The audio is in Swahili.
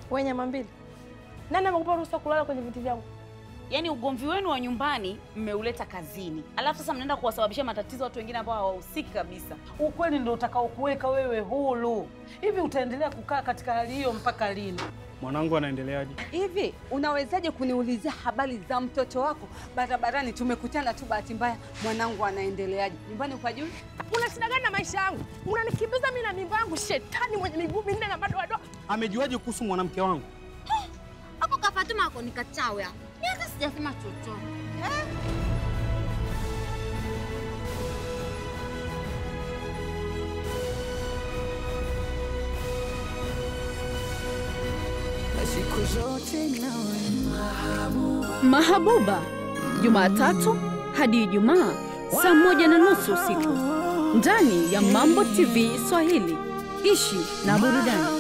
Wewe nyama mbili. Nani amekupa ruhusa kulala kwenye viti vyangu? Yaani ugomvi wenu wa nyumbani mmeuleta kazini, alafu sasa mnaenda kuwasababishia matatizo watu wengine ambao hawahusiki kabisa. Ukweli ndio utakaokuweka wewe huru. Hivi utaendelea kukaa katika hali hiyo mpaka lini? Mwanangu anaendeleaje? Hivi unawezaje kuniulizia habari za mtoto wako barabarani? Tumekutana tu bahati mbaya, mwanangu anaendeleaje? Nyumbani kwa juu Una shida gani na maisha yangu? Unanikimbiza mimi na mimba yangu, shetani mwenye miguu minne na madoadoa. Amejuaje kuhusu mwanamke wangu? Hapo ka Fatuma ako ni kachawi hapo. Mimi hata sijasema chochote. Mahabuba, Jumatatu hadi Ijumaa saa moja na nusu usiku ndani ya Mambo TV Swahili. Ishi na burudani.